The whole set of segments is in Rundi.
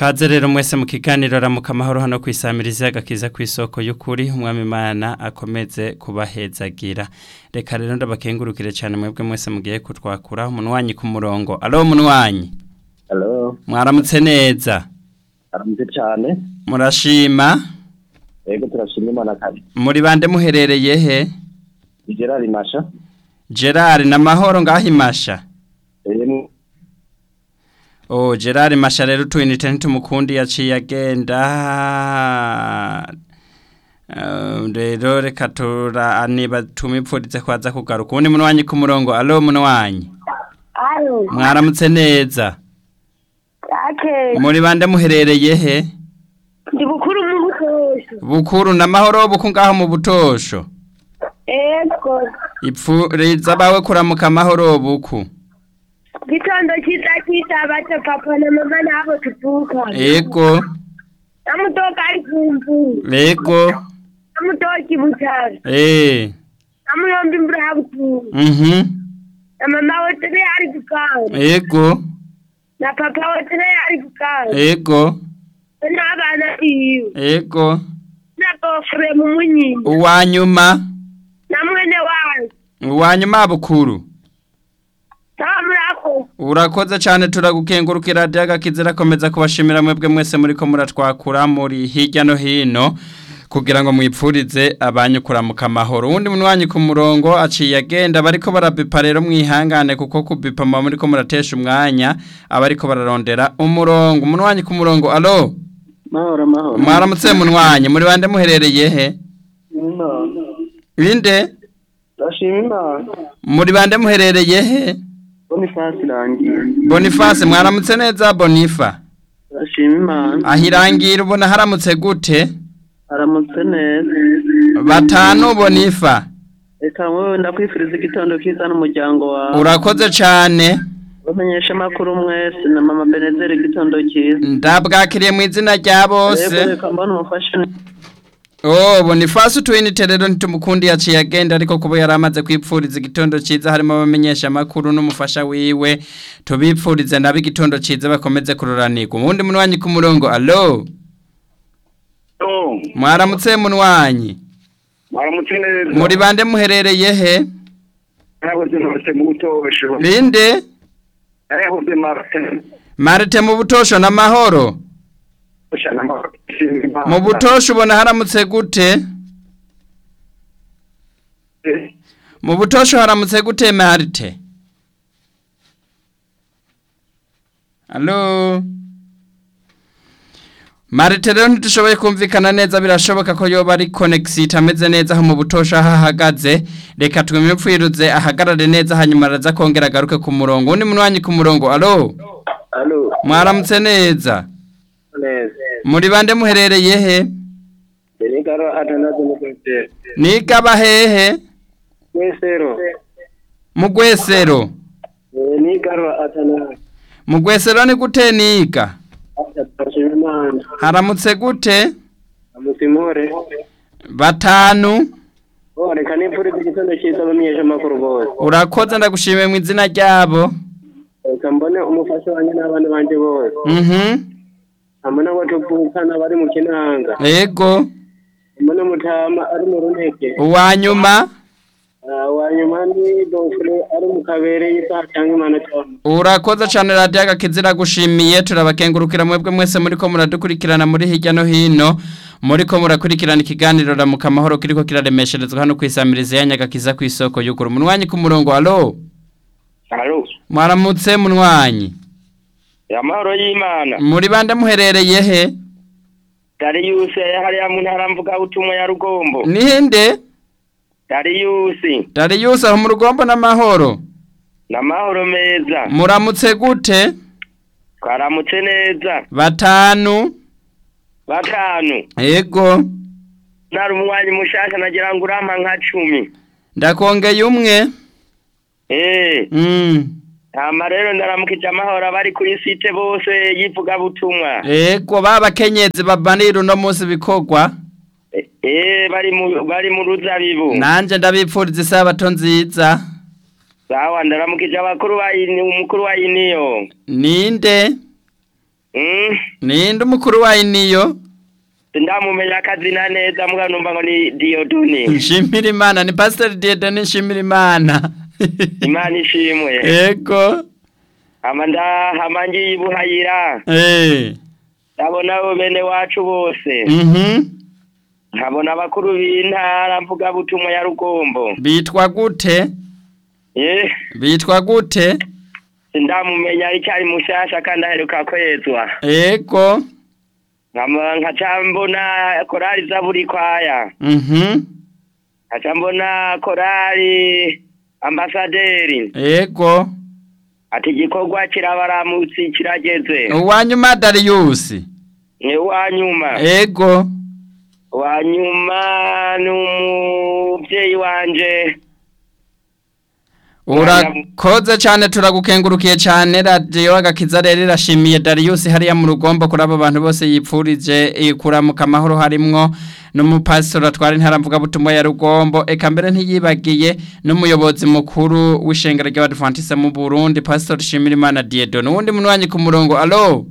Kaze rero mwese mu kiganiro ramuka amahoro hano kwisamiriza agakiza ku isoko y'ukuri umwami Imana akomeze kubahezagira reka rero ndabakengurukire cyane mwebwe mwese mugiye kutwakura umunwanyi ku murongo alo munwanyi Hello, mwaramutse neza aramutse cyane. murashima Yego turashima Imana kare. muri bande muherereye he Ni Gerard Masha. Gerard na mahoro ngaho imasha Eh, Oh, Gerard Masha rero tuinite ntitumukundi yaciye agenda. Uh, rero reka tura niba tumipfurize kwaza kugaruka. Ubundi munwanyi ku murongo. Allo munwanyi. Alo, Mwaramutse neza. ake, Muri bande muherereye he? ndi bukuru mu butosho. Bukuru na mahoro buku ngaho mu butosho. Ego, Ipfuriza bawe kuramuka mahoro buku. gitondo cyiza cyiza bato papa na mama nabo tuvuka. Ego, Namutoka ari kumvu. ego. Namutoki butara. Eh. Namuyombi imvura habutu. Mhm. Na mama wote ne ari gukara. Ego. Na papa wote ne ari gukara. Ego. N'abana biwe. Ego. Na gofre mu munyini. Uwanyuma. Na mwene wanyu. Uwanyuma bukuru. Tamurako. Urakoze cyane turagukengurukira radiyo agakizira komeza kubashimira mwebwe mwese muri ko muratwakura muri hirya no hino kugira ngo mwipfurize abanyu kuramuka amahoro uwundi munwanyi ku murongo aciye agenda bariko barabipa rero mwihangane kuko kubipa muba muri ko muratesha umwanya abariko bararondera umurongo umunwanyi ku murongo alo mahoro mahoro. mwaramutse munwanyi muri bande muherereye he Imana. inde Turashima Imana. muri bande muherereye he Boniface irangiye. boniface mwaramutse neza bonifa Turashima Imana. ahirangira ubona haramutse gute Aramutse neza. batanu bonifa Reka wowe ndakwifuriza igitondo cyiza n'umuryango wawe. urakoze cyane Bamenyesha amakuru mwese na mama Benezeri igitondo cyiza. ndabwakiriye mu izina rya Yego bose reka mbona umufasha oh boniface utwinite rero ntitumukundi yaciye agenda ariko kuba yari amaze kwipfuriza igitondo cyiza harimo abamenyesha amakuru n'umufasha wiwe tubipfurize nabo igitondo cyiza bakomeze kururanirwa ubundi munwanyi ku murongo alo Oh, mwaramutse munwanyi mwaramutse neza. muri bande muherereye he Nahoze Martin mu butosho. rinde Nahoze Martin. marite mu butosho n'amahoro Ushana mu butosho ubona haramutse gute mu butosho haramutse gute marite Halo Marite rero ntidushoboye kumvikana neza birashoboka ko yoba ari connection itameze neza aho mu butosho aho ahagaze reka twimipfiruze ahagarare neza hanyuma araza kongera agaruke ku murongo undi munwanyi ku murongo alo Alo. mwaramutse neza Neza. muri bande muherereye he Benigaro atanaze mu kwese. nigaba hehe Mwesero. mu gwesero Benigaro atanaze. mu gwesero ni gute niga Turashima Imana. haramutse gute Amusimore. batanu Oh, reka nipfuriza igitondo cyiza bamenyesha amakuru bose. urakoze ndagushimiye mu izina ryabo Reka mbone umufasha wanjye n'abana banjye bose. mhm Hamwe n'abo tuvukana bari mu kinanga. yego Mbone mutama ari mu runeke. uwanyuma Ah, Wanyuma ni Bonfure ari mu kabere y'isaha cyangwa imanota. urakoze cyane radiyo agakizira gushimiye turabakengurukira mwebwe mwese muri ko muradukurikirana muri hirya no hino muri ko murakurikirana ikiganiro ramuka amahoro kiriko kiraremesherezwa hano ku isamirizi ya nyagakiza ku isoko y'ukuri munwanyi ku murongo alo Alo. mwaramutse munwanyi Amahoro y'Imana. muri bande muherereye he Darius hariya mu ntara mvuga utumwa ya Rugombo. ninde Darius. Darius aho mu rugombo n'amahoro Namahoro meza. muramutse gute Twaramutse neza. batanu Batanu. yego Nari umwanyi mushasha nagira ngo urampa nka cumi. ndakongeye umwe Eh. mm. Hama rero ndaramukije amahoro abari kuri site bose yivuga butumwa. yego babakenyezi babanira uno munsi bikorwa Eh bari mu bari mu ruzabibu. nanje ndabipfuriza isabato nziza Sawa ndaramukije abakuru ba ini umukuru wa iniyo. ninde Mm. ninde umukuru wayo niyo Sindamumenya akazina neza mbwa numva ngo ni Diodone. nshimira imana ni pasiteri diyedoni nshimira imana Imana ishimwe. ego Ama ndahama ngiye ibuhayira. eh Ndabona abo bene wacu bose. mhm Nkabona abakuru b'intara mvuga butumwa ya Rugombo. bitwa gute Eh. bitwa gute Sindamumenya icyari mushasha kandi aheruka kwezwa. ego Nkama nkaca mbona korali zaburi kwaya. mhm Nkaca mbona korali ambasaderi. ego Ati igikorwa kirabaramutsi kirageze. uwanyuma dariyusi Ni uwanyuma. ego Uwanyuma ni umuvyeyi wanje. urakoze cyane turagukengurukiye cyane radiyo agakiza rero irashimiye dariyusi hariya mu rugombo kuri abo bantu bose yipfurije kuramuka amahoro harimwo n'umupasitori atwara intaramvugabutumwa ya rugombo eka mbere ntiyibagiye n'umuyobozi mukuru w'ishengero ry'abadivantise mu burundi pasitori shimirimana diyedo n'uwundi munywanyi ku murongo alo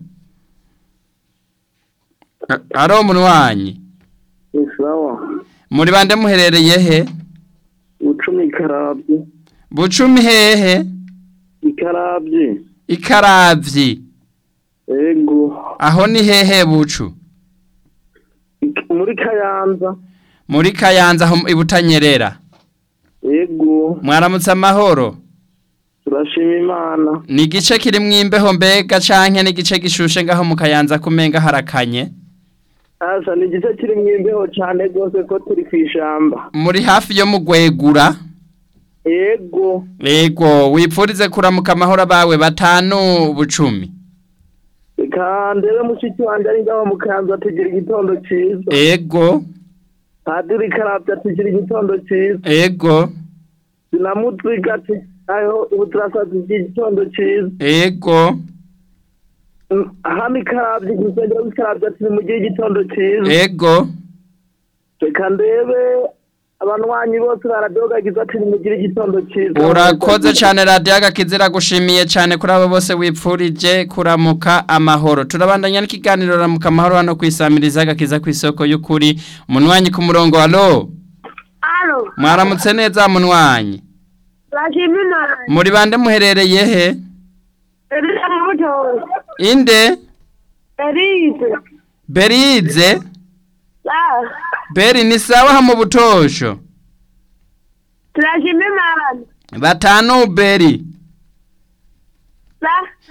A- alo munywanyi sawa muri bande muherereye he ucumi ikarabye bucumi hehe ikarabye ikaravyi ego aho ni hehe bucu Ik- muri kayanza muri kayanza aho ibutanyerera ego mwaramutse amahoro turashima imana ni igice kirimwo imbeho mbega canke n'igice gishushe ngaho mu kayanza kumenga harakanye asa ni igice kiri mu imbeho cyane rwose ko turi ku ishamba muri hafi yo mu gwegura ego ego wipfurize kuramuka amahoro abawe batanu bucumi reka ndebe mushiki wanjye ari ngaho mu kanzu atugira igitondo cyiza ego padiri karabye atugira igitondo cyiza ego sinamutsiga ati aho ubu turasaza igitondo cyiza ego Mm, hano ikarabye ku rusengero rw'ikarabye ati nimugire igitondo cyiza ego reka ndebe abanywanyi bose baradogagiza ati nimugire igitondo cyiza urakoze cyane radiyo agakizira gushimiye cyane kuri abo bose wipfurije kuramuka amahoro turabandanya n'ikiganiro ramuka amahoro hano kwisamiriza agakiza ku isoko y'ukuri umunwanyi ku murongo alo Alo, mwaramutse neza munwanyi turashima imana. muri bande muherereye he Elisa mu butozi. inde Elise. berize La. beri ni sawa ha mu butosho Turashima imana. batanu beri La.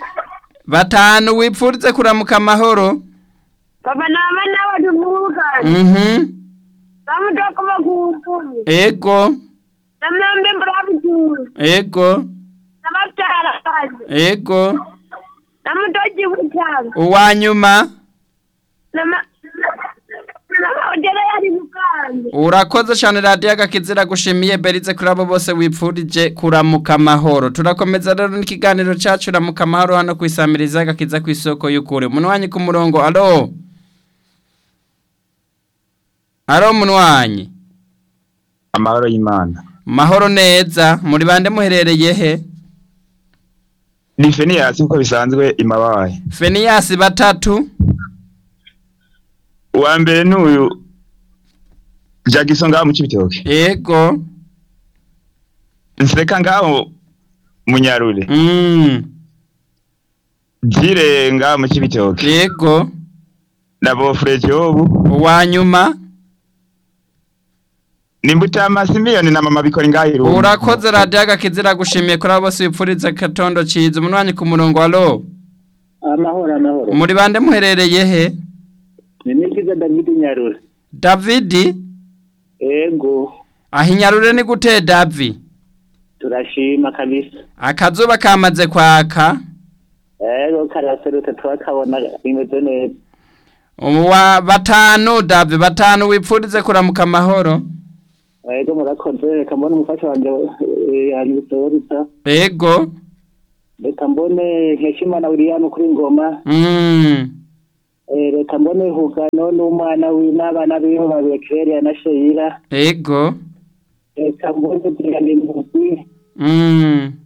batanu wipfurize kuramuka amahoro Papa na mama nabo tuvukana. mhm Bamutoka bakukumi. ego Namwambe mbrabutura. ego Nabatara kazi. ego Namutoji witanga. uwanyuma Nama. Nama ujere yari mukanda. urakoze cyane radiyo agakizira gushimiye berize kuri abo bose wipfurije kuramuka amahoro turakomeza rero n'ikiganiro cyacu ramuka amahoro hano ku isamiriza agakiza ku isoko y'ukuri munwanyi ku murongo alo alo munwanyi amahoro y'imana mahoro neza muri bande muherereye he ni feniyasi nk'uko bisanzwe imabaye feniyasi batatu uwa mbere ni uyu jagiso ngaho mu cibitoke ego nseka ngaho munyarure mm. jire ngaho mu cibitoke ego na bofure jobu uwanyuma nimbutama simiyoni na mama bikora ngaho irungu urakoze radiyo agakizira gushimiye kuri abo bose wipfuriza katondo ciza umunwanyi ku murongo alo amahoro amahoro muri bande muherereye he ni nikiza davidi nyarure davidi ego aho inyarure ni gute davi turashima kabisa akazuba kamaze kwaka ego karaserutse turakabona bimeze neza wa batanu davi batanu wipfurize kuramuka amahoro ego murakoze reka mbone umufasha wanje eh, yanyitorita ego reka mbone nkeshimana william kuri ngoma mm. Eh, reka mbone hugano n'umwana wi n'abana biwe babiri Claire na Sheila ego reka mbone Diane Muzi mm.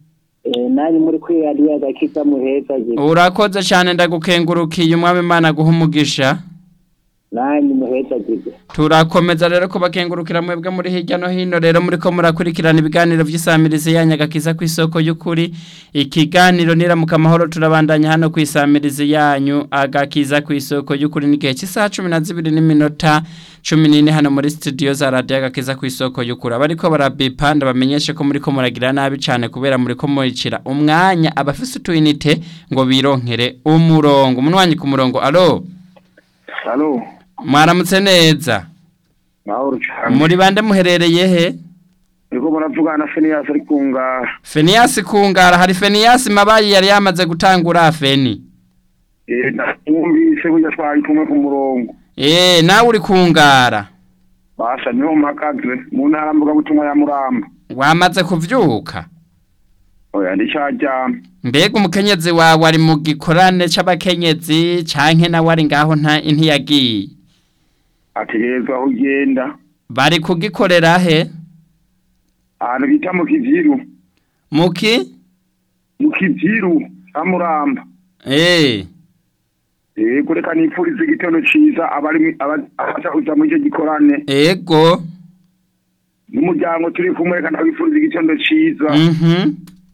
Eh, nanyu muri kwiradiyo agakiza muheza je urakoze cyane ndagukengurukiye umwami imana guha umugisha nanyu muheza je turakomeza rero kubakengurukira mwebwe muri hirya no hino rero muri ko murakurikirana ibiganiro by'isamirizi yanyu agakiza ku isoko y'ukuri ikiganiro niramuka amahoro turabandanya hano ku isamirizi yanyu agakiza ku isoko y'ukuri n'igihe cy'isaha cumi na zibiri n'iminota cumi n'ine hano muri studio za radiyo agakiza ku isoko y'ukuri abariko barabipa ndabamenyeshe ko muri ko muragira nabi cyane kubera muri ko muricira umwanya abafise utuyinite ngo bironkere umurongo umunwanyi ku murongo alo Halo mwaramutse neza mahoro cyane muri bande muherereye he Ego muravugana na Phineas ari kunga Fenias kungara hari Fenias mabayi yari yamaze gutangura feni eh numvise burya twari kumwe ku murongo eh nawe uri kungara basa niho mpakaze mu ntara mvuga butumwa ya Muramba wamaze kuvyuka oya ndicyajyama mbega umukenyezi wawe ari mu gikorane c'abakenyezi canke nawe ari ngaho nta ntiyagiye ategerezwa aho ugenda bari kugikorera he ahantu bita mu kiziru muki mu kiziru ha Muramba eh eh kureka nipfuriza igitondo ciza abari abaza kuja muri icyo gikorane ego n'umuryango turi kumwe kandi abifuriza igitondo ciza mhm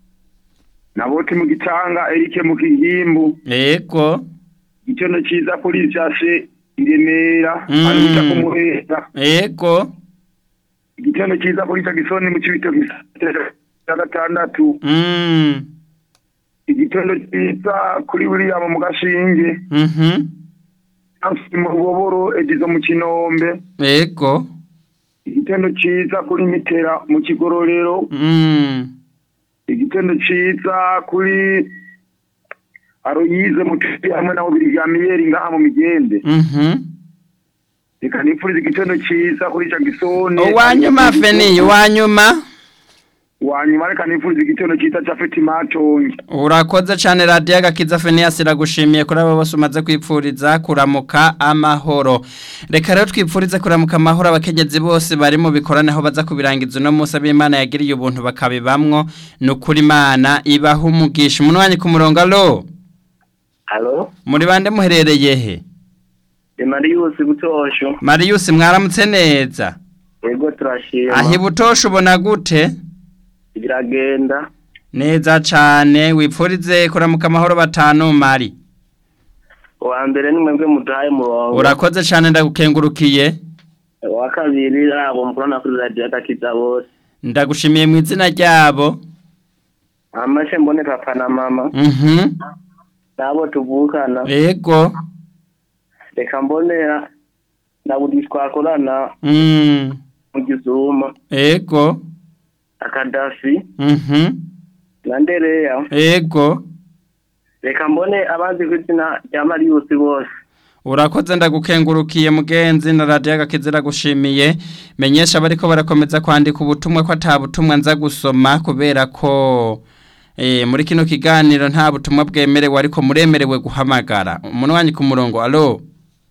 naboti mu gitanga Eric mu kigimbu ego igitondo ciza kuri jase iremera Mm. ari bita ku muheza ego igitondo ciza kuri Jackson mu cibito cya gatandatu mm igitondo ciza kuri William mu gashinge mhm Nancy mu ruboboro edizo mu kinombe ego igitondo ciza kuri mitera mu kigororero mm igitondo ciza kuri aroyize mu tuti hamwe na Birgamiyeri ngaha mu migende mhm reka nipfuriza igitondo ciza kuri Jackson uwanyuma feni uwanyuma wanyuma reka nipfuriza igitondo ciza ca Fatima Tongi urakoze cyane radiyo agakiza feniyasi iragushimiye kuri abo bose umaze kwipfuriza kuramuka amahoro reka rero twipfurize kuramuka amahoro abakenyezi bose bari mu bikorane aho baza kubirangiza uno munsi ab'imana yagiriye ubuntu bakabibamwo ni ukuri imana ibaha umugisha umunwanyi ku murongo alo halo muri bande muherereye he emariyusi butosho mariyusi mwaramutse neza yego turashima aho ibutosha ubona gute biragenda neza cyane wipfurize kuramuka amahoro batanu mari uwa mbere ni mwebwe muduhaye murongo urakoze cyane ndagukengurukiye uwa kabiri abo mukorana kuri radiyo agakiza bose ndagushimiye mu izina ryabo amashe mbone papa na mama mhm nabo tuvukana ego reka mbonera na buri twakorana mm mu gizuma ego akadafi mhm na ndereya ego reka mbone abazi ku izina rya mariyusi bose urakoze ndagukengurukiye mugenzi na radiyo agakizira gushimiye menyesha abariko barakomeza kwandika ubutumwa ko ata butumwa nza gusoma kubera ko eh, muri kino kiganiro nta butumwa bwemerewe ariko muremerewe guhamagara umunwanyi ku murongo alo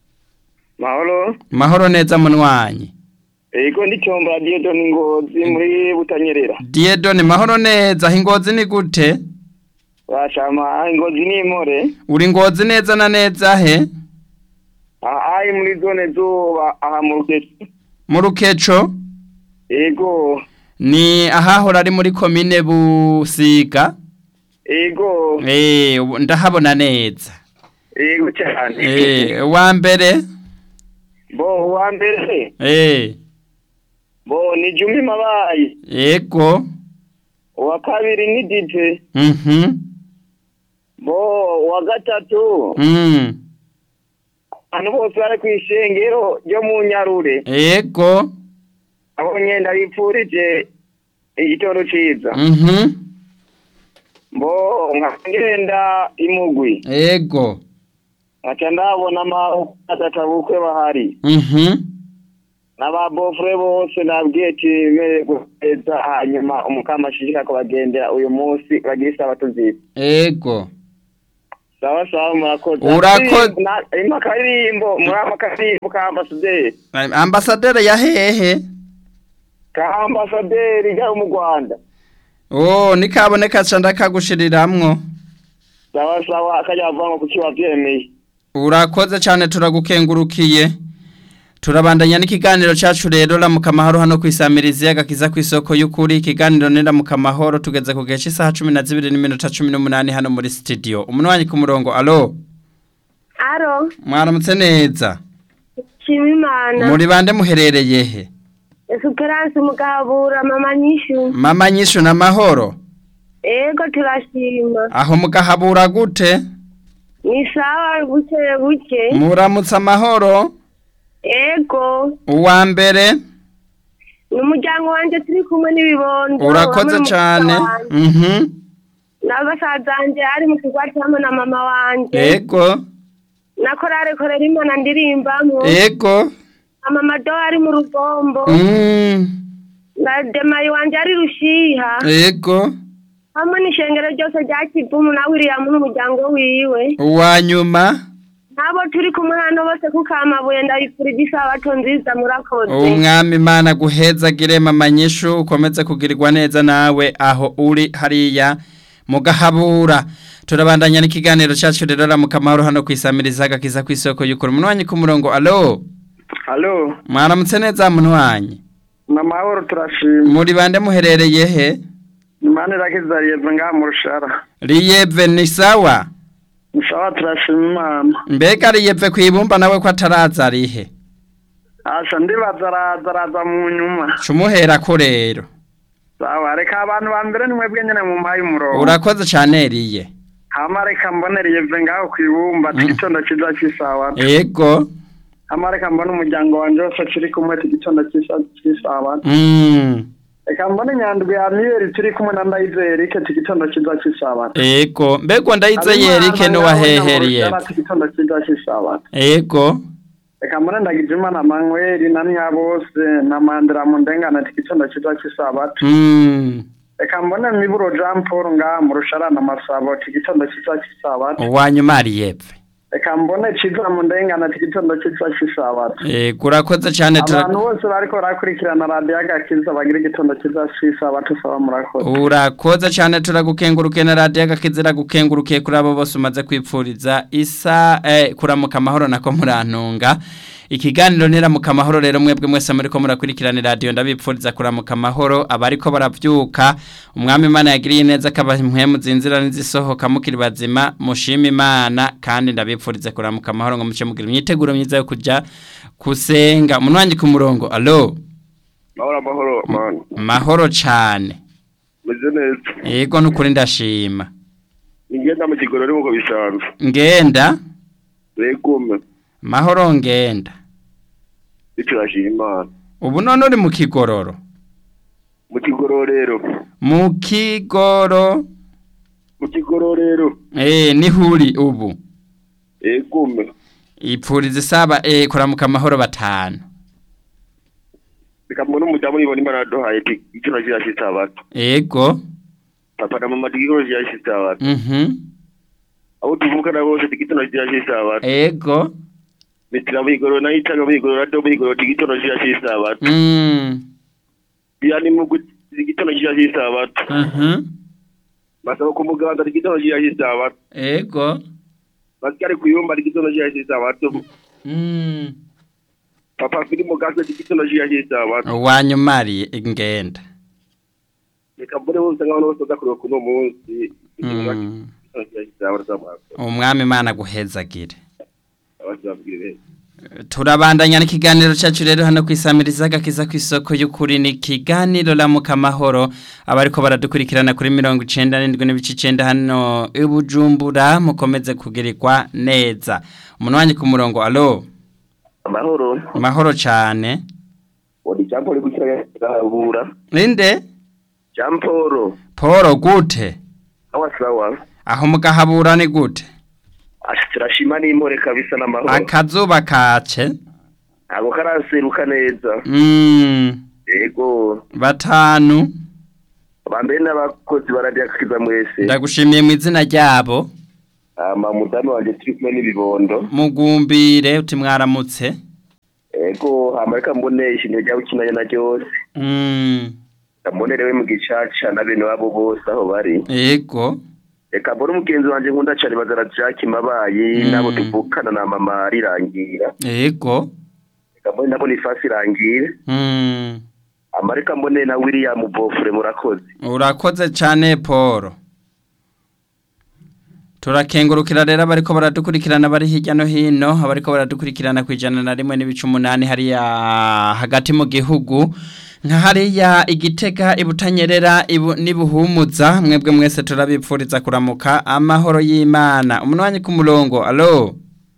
mahoro mahoro neza munwanyi ego ndi cyombo radiyo doni ngozi muri butanyerera diedone mahoro neza aho ingozi ni gute bashama ingozi ni imore uri ngozi neza na neza he aha ari muri zone zuba aha mu rukeco mu rukeco ego ni ahahora ari muri komine busiga ego eh ubu ndahabona neza ego cyane eh wa mbere bo uwa mbere eh bo ni jumi mabayi ego uwa kabiri ni dije mhm bo uwa gatatu mm abantu bose bari ku ishengero ryo mu nyarure ego abo nyenda bipfurije igitoro ciza mhm bo nkagenda imugwi ego nkaca ndabona amatabukwe bahari mhm n'ababofure bose nabwiye ati mererwa neza hanyuma umukama ashishika kubagendera uyu munsi bagira isabato nziza ego sawa sawa murakoze Urako- Na- harimo akaririmbo muri ako karirimbo ka ambasaderi ambasaderi ya hehe ka ambasaderi ryo mu rwanda oh nikaboneka ca ndakagushiriramwo sawa sawa akajya bavanga kuki wavyemeye urakoze cyane turagukengurukiye turabandanya n'ikiganiro cyacu rero ramuka amahoro hano ku isamirizi y'agakiza ku isoko y'ukuri ikiganiro ni ramuka amahoro tugeze ku gihe cy'isaha cumi na zibiri n'iminota cumi n'umunani hano muri sitidiyo umunwanyi ku murongo alo aro mwaramutse neza shima imana muri bande muherereye he esperance mugahabura mama nyishu mama nyishu n'amahoro ego turashima aho mugahabura gute ni sawa buke buke muramutse amahoro ego uwa mbere ni umuryango wanjye turi kumwe n'ibibondo urakoze hamwe cyane n'umusaza wanjye. mhm n'abasaza wanjye ari mu kigwati hamwe na mama wanjye ego na korale korera imana ndirimbamo ego na mama do ari mu rugombo mm na demayi wanjye ari rushiha ego hamwe n'ishengero ryose rya kivumu na william n'umuryango wiwe uwa nyuma nabo turi kumwe hano bose kuko amabuye ndabifurije isabato nziza murakoze umwami imana guhezagire mama nyishu ukomeze kugirirwa neza nawe aho uri hariya mugahabura turabandanya n'ikiganiro cyacu rero ramuka amahoro hano ku isamiriza agakiza ku isoko y'ukuri umunwanyi ku murongo alo halo mwaramutse neza munwanyi ni amahoro turashima muri bande muherereye he imana irakizariye ngaha mu rushara riyeve ni sawa ni sawa turashima imana mbega riyeve ku ibumba nawe ko ataraza arihe asha ndibaza araza araza mu nyuma cumuhera ko rero sawa reka abantu ba mbere ni mwebwe nyine mu mpaye umurongo urakoze cyane riye hama reka mbonereye ve ngaho ku ibumba igitondo cyiza cy'isawa ego hama reka mbone umuryango wanjye wose turi kumwe igitondo cy'isawa mm. reka mbone nyandwi ya miyeri turi kumwe na ndayizeye rike igitondo cyiza cy'isawa ego mbega ndayize yerike n'uwaheheriye igitondo cyiza cy'isawa ego reka mbone ndagije imana manweri na nyabose na mandira mu ndengana igitondo cyiza cy'isabato mm. reka mbone miburo jean paul ngaha mu rusharana masabo igitondo cyiza cy'isabato uwanyuma riyeve reka mbone ciza mu ndengana igitondo cyiza cy'isabato ego urakoze cyane tura- abantu bose bariko barakurikirana radiyo agakiza bagira igitondo cyiza cy'isabato saba murakoze urakoze cyane turagukengurukiye na radiyo agakizira gukengurukiye kuri abo bose umaze kwipfuriza isa eh, kuramuka amahoro nako murantunga ikiganiro niramuka amahoro rero mwebwe mwese muri ko murakurikirana radiyo ndabipfuriza kuramuka amahoro abariko baravyuka umwami imana yagiriye neza akabaha impwemu zinzira n'izisohoka mukiri bazima mushima imana kandi ndabipfuriza kuramuka amahoro ngo muce mugira imyiteguro myiza yo kuja kusenga umunwanyi ku murongo alo mahoro amahoro mani mahoro cane meze neza yego nukuri ndashima ingenda mu kigorori nk'uko bisanzwe ngenda regume mahoro ngenda biturashima imana ubu none uri mu kigororo mu kigororero mu kigoro mu kigororero eh nihuri ubu regume ipfuriza isaba eh kuramuka amahoro batanu reka mbone umudamu yibona imana yaduhaye igitondo cyiza cy'isabato ego papa na mama igitondo cyiza cy'isabato mhm abo tuvukana bose igitondo cyiza cy'isabato ego mitira mu igororo nayo itaga mu igororo rado mu igororo igitondo cyiza cy'isabato mm yani mu igitondo cyiza cy'isabato mhm basaba ku muganda igitondo cyiza cy'isabato ego basikari kuyumba igitondo cyiza cy'isabato mm papa fili mu gaso igitondo cyiza cy'isabato wanyumari ngenda reka mbone bose nk'abantu bose bazakureba kuno munsi igitondo mm cyiza cy'isabato z'amaso umwami imana guhezagire abazabwire turabandanya n'ikiganiro cyacu rero hano ku isamiriza agakiza ku isoko y'ukuri ni ikiganiro ramuka amahoro abariko baradukurikirana kuri mirongo icenda n'indwi n'ibice icenda hano i bujumbura mukomeze kugirirwa neza umunwanyi ku murongo alo amahoro mahoro cane odi jean paul gukirahabura ninde jean paul poro gute awa sawa aho mugahabura ni gute turashima n'impore kabisa n'amahoro akazuba kace ntabwo karaseruka neza mm, yego batanu bambere n'abakozi baradiyakiza mwese ndagushimiye mu izina ryabo ama mudamu wanjye turi kumwe n'ibibondo mugumbire uti mwaramutse yego hama reka mbone ishingiro ryawe ukinanye na ryose mm. ndamunerewe mu gicaca na bene wabo bose aho bari yego reka mbone umugenzi wanje nkunda cane bazara Jack Mabayi Mm. nabo tuvukana na mama rirangira yego reka mbone nabo nifasi irangira Mm. amareka mbone na William Bofre murakoze urakoze cyane paul turakengurukira rero abariko baradukurikirana bari hirya no hino abariko baradukurikirana ku ijana na rimwe n'ibice umunani hariya hagati mu gihugu nka hariya igitega ibutanyerera ibu, n'ibuhumuza mwebwe mwese turabipfuriza kuramuka amahoro y'imana umunwanyi ku murongo alo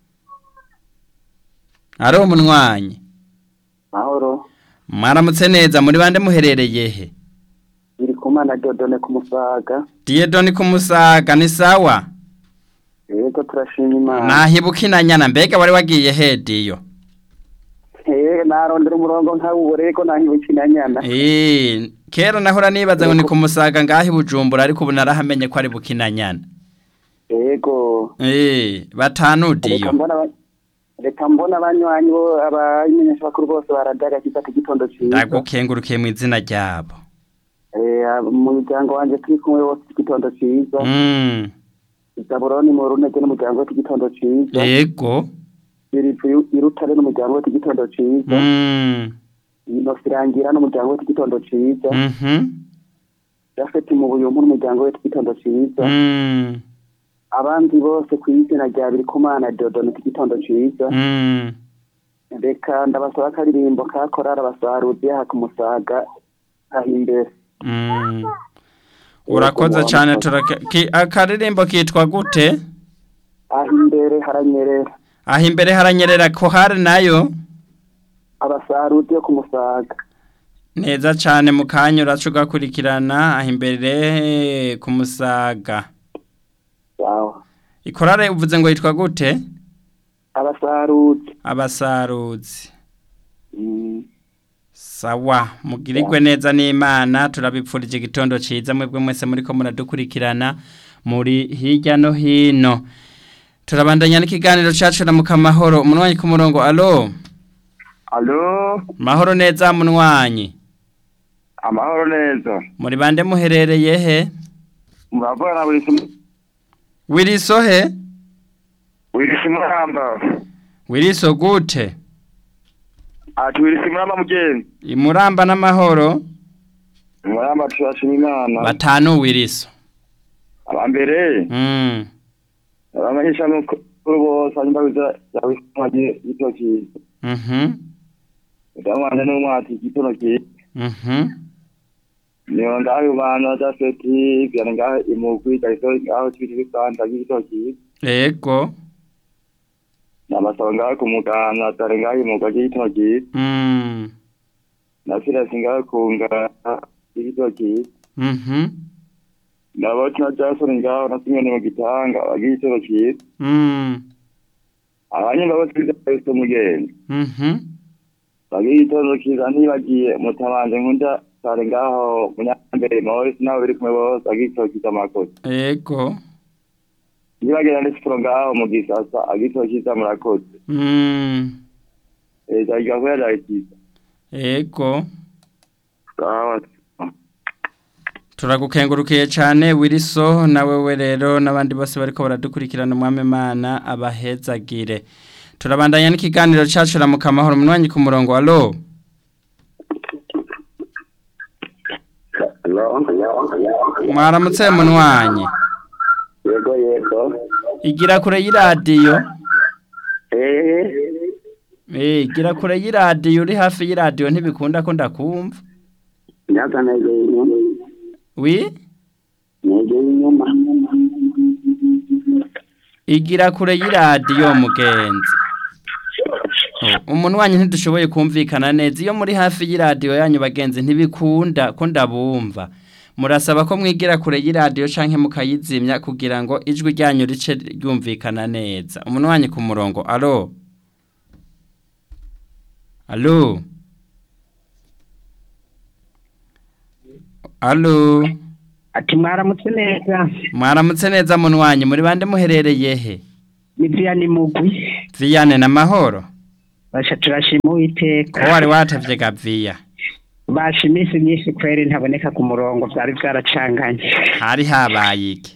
alo umunwanyi mahoro mwaramutse neza muri bande muherereye he biri kumana dodone ku musaga diyedoni ku musaga ni sawa yego turashima imana nahibuka inanyana mbega wari wagiye he diyo eh narondera umurongo nkawubore ariko nahibukina nyana Eh, kera nahora nibaza ngo ni ku musaga ngaho i bujumbura ariko ubu narahamenye ko ari bukinanyana yego Eh, batanu reka diyo mbona aba- reka mbona abanywanyi bo abamenyesha bakuru bose baradaga kizata igitondo ciza ndagukengurukiye mu izina ryabo eh mu muryango wanje turi kumwe bose igitondo ciza Mm, zaburoni mu runege n'umuryango we igitondo ciza yego birivu irutare n'umuryango we igitondo ciza Mm, inosi irangira n'umuryango we igitondo ciza mhm, jafeti mu buyumpu n'umuryango we igitondo ciza mm, abandi bose ku izina rya birikumana dodone igitondo ciza mm. reka ndabasaba akaririmbo ka korara abasaruzi yaha ku musaga aho imbere Mm. urakoze cyane turake ki- akaririmbo kitwa gute aho imbere haranyerera aho imbere haranyerera ko hari nayo abasaruzi yo ku musaga neza cyane mu kanya uraca ugakurikirana aho imbere ku musaga sawa ikorare uvuze ngo yitwa gute abasaruzi abasaruzi Mm. sawa mugirirwe neza n'imana turabipfurije igitondo cyiza mwebwe mwese muri ko muradukurikirana muri hirya no hino turabandanya n'ikiganiro cyacu na mukamahoro umunwanyi ku murongo alo Alo mahoro neza munwanyi amahoro neza muri bande muherereye he muravugana na buri wiriso he wirisi muramba wiriso gute ati wirisi muramba mugenzi imuramba n'amahoro muramba turashima imana batanu wiriso abambere mm. abamenyesha mukuru bose hanyuma biza yawisamaje igitoki mhm ndamwanje n'umwati igitono kiza mhm niyo ngaho bana jafeti byane ngaho imugwi gahiso ngaho kibiri bisanda igitoki ego nabasaba ngaho ku muganda dore ngaho imugwa igitoki mm. na sirasi ngaho kunga igitoki mhm nabo na jason ngaho na simoni mu gitanga bagigitoro kiza mm. abanyumva bose biza umugenzi mhm bagigitoro kiza ntibagiye mutabanje nkunda sare ngaho munyambere maurice nabo biri kumwe bose bagigitoro kiza amakosa ego nibagenda n'isiporo ngaho mu gisasa agitoro kiza murakoze mm. leta igakora yakiza ego sawa turagukengurukiye cyane wiriso nawe we rero n'abandi bose bariko baradukurikirana umwami imana abahezagire turabandanya n'ikiganiro cyacu na mukamahoro umunwanyi ku murongo alo mwaramutse munwanyi yego yego igira kure y'iradiyo eh eh igira kure y'iradiyo uri hafi y'iradiyo ntibikunda ko ndakumva nyaza negeye inyuma wi negeye inyuma igira kure y'iradiyo mugenzi umunwanyi ntidushoboye kumvikana neza iyo muri hafi y'iradiyo yanyu bagenzi ntibikunda ko ndabumva murasaba ko mwigira kure y'iradiyo cyangwa mukayizimya kugira ngo ijwi ryanyu rice ryumvikana neza umunwanyi ku murongo alo alo alo ati mwaramutse neza mwaramutse neza munwanyi muri bande muherereye he ni viyani mugwi viyane na mahoro basha turashima uwiteka ko wari watevye gaviya basha iminsi myinshi kweri ntaboneka ku murongo byari byaracanganye hari habaye iki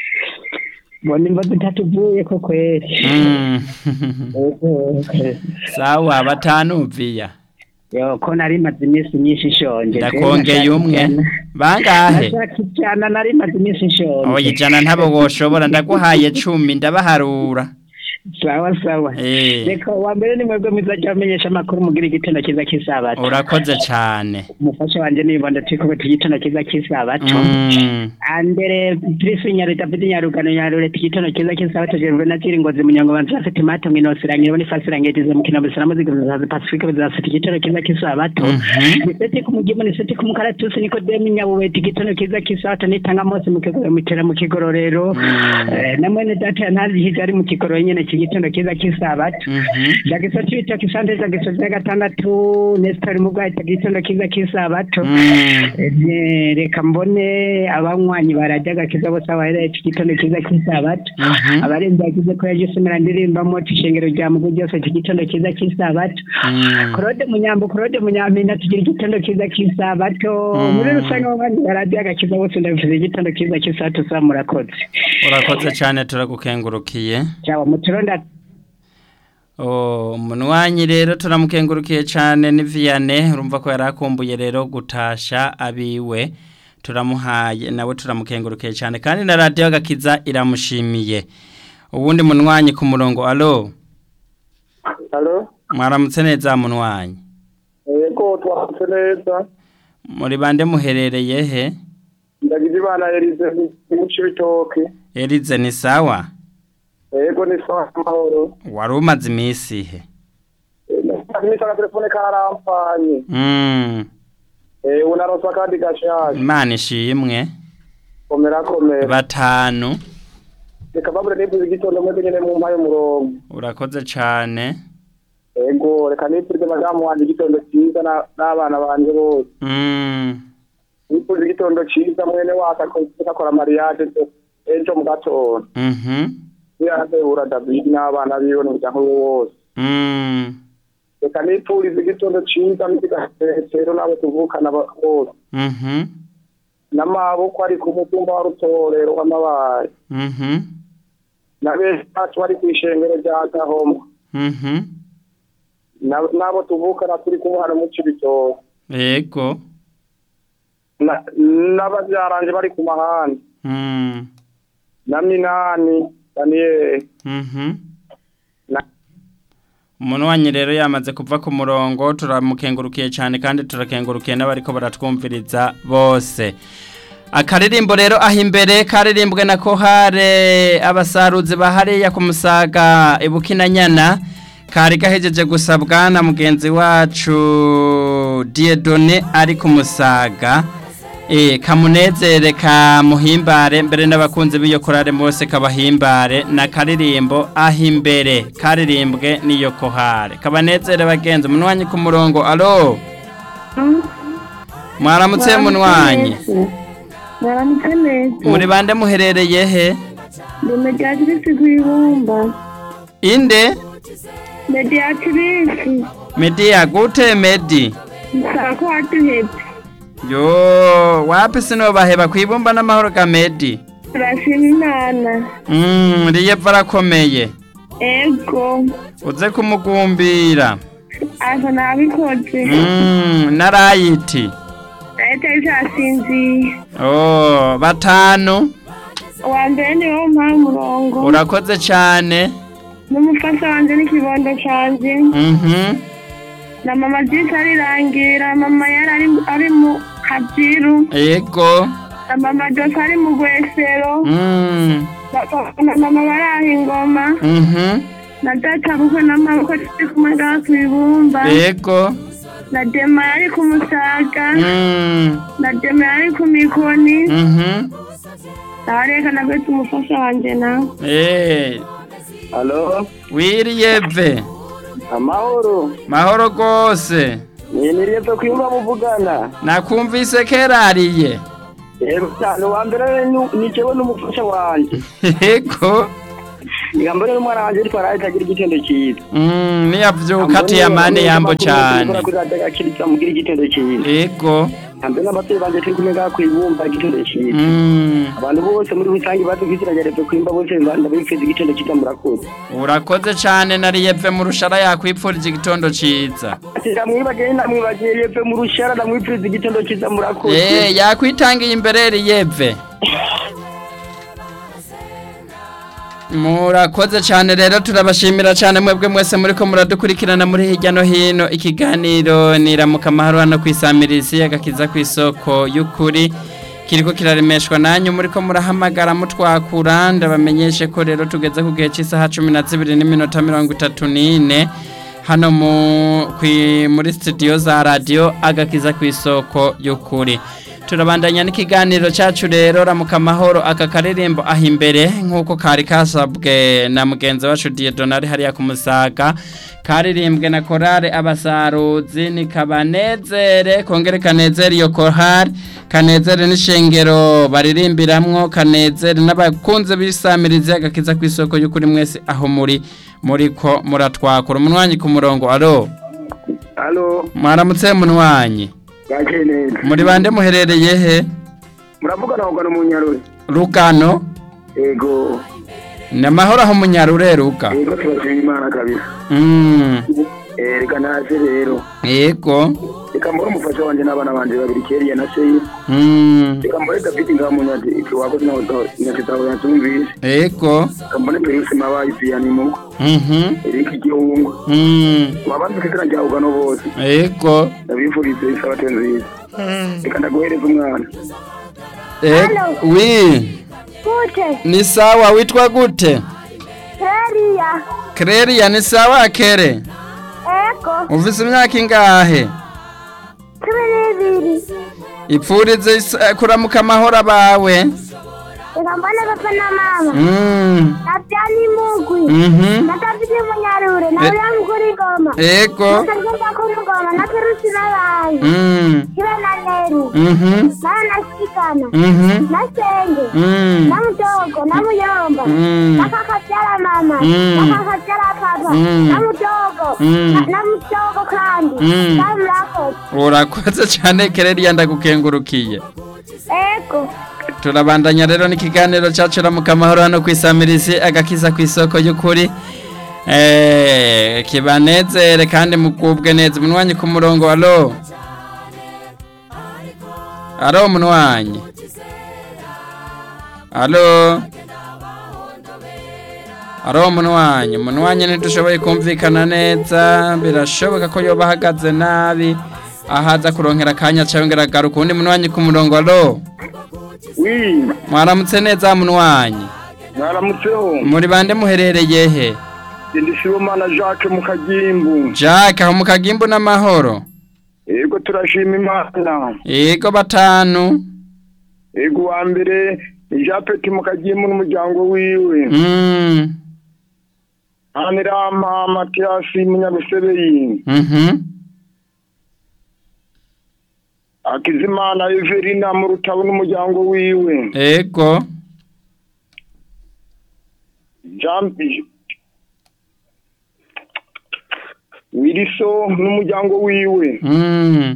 mbona imbaga itatuvuye ko kweri Mm. Ego. sawa batanuviya yo ko nari maze iminsi myinshi nshonje ndakongeye umwe bangahe nashaka ijana nari maze iminsi nshonje oya ijana ntabo woshobora ndaguhaye cumi ndabaharura sawa sawa Eh. reka wa mbere ni mwebwe mwiza jya bamenyesha amakuru mugira igitondo cyiza cy'isabato urakoze cane umufasha wanjye nibonda turi kubita igitondo cyiza cy'isabato Mm. ambere Patrice Nyareta David Nyarugano Nyarureta igitondo cyiza cy'isabato Jerwe na Kiri Ngozi Munyango banza afite mata mwino sirangire boni fasirangetize mu kinabo sira muzika za Pacifique bazafite igitondo cyiza cy'isabato Mhm. Niseti kumugimo niseti kumukaratusi niko demi nyabubeti igitondo cyiza cy'isabato nitanga mose mu kigoro mutera mu kigororero Mm. Eh, na mwene data ntazi higa ari mu kigoro nyene cy'igitondo cyiza cy'isabato Mhm. Jagiso cita kisante jagiso cya gatandatu Nestor Mugwahita igitondo cyiza cy'isabato Mm. Eh, reka mbone abanywanyi barajya agakiza bose abahereye iki gitondo cyiza cy'isabato Mhm. abarenze yagize ko yaje usomera ndirimbamo ishengero rya mugu ryose iki gitondo cyiza cy'isabato Mm. claude munyambo claude munyampinda tugira igitondo cyiza cy'isabato Mm. muri rusange abanywanyi barajya agakiza bose ndabivuze igitondo cyiza cy'isabato sa murakoze urakoze cane turagukengurukiye cyaba muturonda Oh, umunywanyi rero turamukengurukiye cyane ni Vianney urumva ko yarakumbuye rero gutasha abiwe turamuhaye nawe turamukengurukiye cyane kandi na radio agakiza iramushimiye ubundi munywanyi ku murongo alo halo mwaramutse neza munywanyi yego twahutse neza muri bande muherereye he ndagize imana yarize mu cibitoke Elize ni sawa yego ni sawa amahoro wari umaze iminsi he imisi agatelefone karampanye mm. ubu naronse akandi gashaje imana ishimwe komera komera batanu reka babure nifuza igitondo mwebwe nyene mu mpaye umurongo urakoze cyane yego reka nifurize madamu wanje igitondo cyiza na- n'abana banje bose mm. nifuza igitondo cyiza mwene wacu akoze akora mariage ejo mu gatondo Mhm. yarahura david n'abana biwe n'umuryango we wose Mm. reka nifurize igitondo cyiza n'ikigasero n'abo tuvukana ba- bose Mhm. n'amaboko ari ku mutumba wa rutorero w'amabaye Mhm. na benshi bacu bari ku ishengero rya gahoma Mhm. Na- n'abo tuvukana turi kumwe hano mu cibitoke Yego. Na- n'ababyaranje bari ku mahandi Mm. na minani daniyeli Mhm. Na- Umunwanyi rero yamaze kuva ku murongo turamukengurukiye cyane kandi turakengurukiye n'abariko baratwumviriza bose. Akaririmbo rero aho imbere karirimbwe na kohare abasaruzi bahariya ku musaga ibukinanyana kari gahejeje gusabwa na mugenzi wacu Dieudonné ari ku musaga Eh, kamunezere kamuhimbare mbere n'abakunzi b'iyo korale bose kabahimbare na karirimbo aho imbere karirimbwe n'iyo kohare kabanezere bagenzi umunwanyi ku murongo alo mwaramutse munwanyi mwaramutse neza muri bande muherereye he ndi mediatrice rw'ibumba inde mediatrice media gute medi nsaba ko waduhebye yo wapi sinobaheba kwibumba n'amahoro ka medi turashima imana mm, riyeva arakomeye ego uze kumugumbira asa nabikoze mm, narayiti leta isasinziye Oh, batanu uwa mbere ni wo mpaye umurongo urakoze cyane n'umufasha wanjye n'ikibondo cyanjye mhm na mama byinshi arirangira mama yari ari- ari mu kabyiru yego na mama jose ari mu gwesero mm Papa na mama baraha ingoma mhm na data bukwe n'amaboko turi kumwe ngaha ku ibumba yego na dema yari ku musaga mm na dema yari ku mikoni mhm abareka na bwese umufasha wanjye nawe eh halo wiriyeve amahoro mahoro gose ni niriyepfe kwiyumva muvugana nakumvise kerariye yego cyane uwa mbere ni- ni jewe n'umufasha wanje yego Ijambo rero umwana wanje ariko arahitagira igitondo cyiza. Mm, niyavyuka ati yamane yambo cyane Akiriza mugira igitondo cyiza. ego Hambe n'abavyeyi banje turi kumwe ngaha kwibumba igitondo cyiza. Mm, Abantu bose muri rusange badukizirageretse kwimba bose ndabipfiza igitondo cyiza murakoze. urakoze cyane nariyeve mu rushara yakwipfurije igitondo ciza Ati ndamwibagiye ndamwibagiye yeve mu rushara ndamwipfiza igitondo cyiza murakoze. Eh, yakwitangiye imbere riyeve murakoze cyane rero turabashimira cyane mwebwe mwese muriko muradukurikirana muri hirya no hino ikiganiro niramuka amahoro hano kwisamirizi agakiza ku isoko y'ukuri kiriko kiraremeshwa nanyu muriko murahamagara mutwakura ndabamenyeshe ko rero tugeze ku gihe cy'isaha cumi na zibiri n'iminota mirongo itatu n'ine hano mu kwi- muri studio za radio agakiza ku isoko y'ukuri turabandanya n'ikiganiro cyacu rero ramuka amahoro aka karirimbo aho imbere nk'uko kari kasabwe na mugenzi wacu Dieudonne hariya ku musaga karirimbwe na korale abasaruzi ni kabanezere kongere kanezere iyo korale kanezere n'ishengero baririmbiramwo kanezere n'abakunze bisamiriza agakiza ku isoko y'ukuri mwese aho muri muriko muratwakura umunwanyi ku murongo alo Halo, mwaramutse munwanyi bwakeye neza. muri bande muherereye he Muravugana ahubwo mu Nyaruri. rugano Ego, ni amahoro aho munyarure ruga ego turashima Imana kabisa. Mm, Eh, reka naze rero. yego Reka mbone umufasha wanje n'abana banje babiri Keriya na Seyi. Mm, Reka mbone David Ngamunyati ikiwakoze na nyakitaho yatumvise. yego Reka mbone Perusi Mabayi Vianney Mugo. Mhm, Eric Gihungu. mm, Wabanze kizina rya ugano bose. yego Ndabifurize isabato nziza. Reka ndaguhereza umwana. Eh, wi Gute, ni sawa witwa gute Keria, Kreria ni sawa kere Eko, ufise imyaka ingahe cumi n'ibiri. ipfurize isa- kuramuka amahoro abawe Reka mbone papa na mama. Mm, Na Byani Mugwi. mhm, Na David Munyarure. Na Eh. Uriya Muguri Ngoma. yego Na Sargenta Kumugoma. Na Perusi n'abantu. Mm, Kibe na Neru. mhm, Na Nasikana. mhm, Na Senge. mm, Na Mudogo. Na Muyomba. Mm. Na Kakabyara mama. Mm. Na Kakabyara papa. Mm. Na Mudogo. Mm. Na- Na Mudogo kandi. Mm. Na Murakoze. urakoze cyane kereria ndagukengurukiye Eko. turabandanya rero n'ikiganiro cyacu ramuka amahoro hano ku isamirizi agakiza ku isoko y'ukuri Eh, kibanezere kandi mugubwe neza umunwanyi ku murongo alo alo umunwanyi alo alo umunwanyi umunwanyi ntidushoboye kumvikana neza birashoboka ko yoba ahagaze nabi ahaza kuronkera akanya cyangwa agaruka uwundi munwanyi ku murongo alo Wi, mwaramutse neza munwanyi mwaramutseho. muri bande muherereye he Ndi Sibomana Jacques mu Kagimbu. Jack aho mu kagimbu n'amahoro Ego turashima Imana. yego batanu Ego wa mbere ni Jean Petit mu Kagimbu n'umuryango wiwe. Mm, Hanirama Mathiasi Munyabusebeyi. mhm, Akizimana Everina mu Rutabo n'umuryango wiwe. yego Jean Wiliso n'umuryango wiwe. Mm,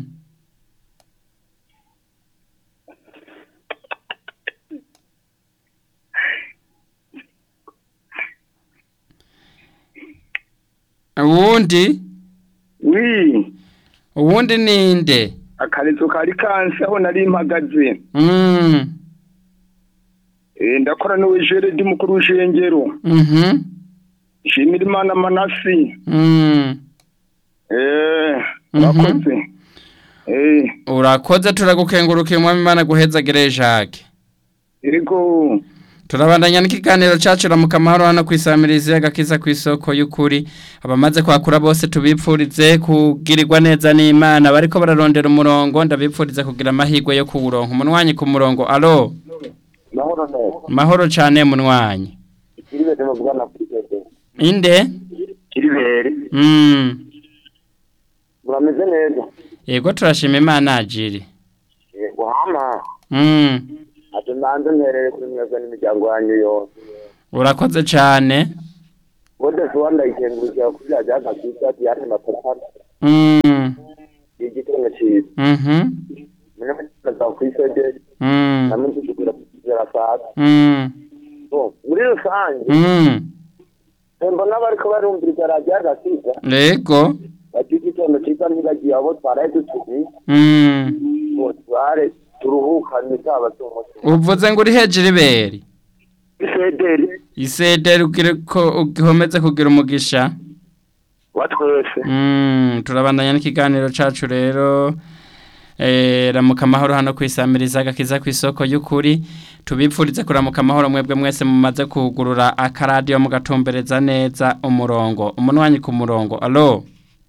uwundi Wi, uwundi ninde akarezo kari kansi aho nari mpagaze. Mm, Eh ndakora niwe Jeredi mukuru w'ishengero. mhm, Shimira Imana Manasi. mm. Eh, Mhm. urakoze. Eh, urakoze turagukengurukiye umwami imana guhezagire Jacques ego. turabandanya n'ikiganiro cyacu ramuka amahoro hano ku isamirizi agakiza ku isoko y'ukuri abamaze kwakura bose tubipfurize kugirirwa neza n'imana bariko bararondera umurongo ndabipfurize kugira amahirwe yo kuwuronka umunwanyi ku murongo alo mahoro neza mahoro cyane munwanyi ibintu muvugana kuri tete inde Kiribere. mm. murameze neza yego turashima imana ajiri yego hama mm. ati nanze mperere kuri mwebwe n'imiryango yanyu yose urakoze cyane wenda rwanda ikengurukira kuri radiyo agakiza diane mapatana Mm, igitondo cyiza mhm, munyamukiza ku isogeri mm, namwe tuzigura zirafata mm, muri rusange mm. mbona bariko barumviriza radiyo agakiza Yego. bagira igitondo cyiza ntibagiye abo twaraye dutuzi Mm. ngo tware turuhukane zaba z'umutima Uvuze ngo uri hejuru iberi. isederi Isederi ugire ko ugihomeze kugira umugisha. wa twese Mm, turabandanya n'ikiganiro cacu rero. Eh, ramuka amahoro hano kwisamiriza agakiza ku isoko y'ukuri tubipfurize kuramuka amahoro mwebwe mwese mumaze kugurura akaradiyo mugatumbereza neza umurongo umunwanyi ku murongo alo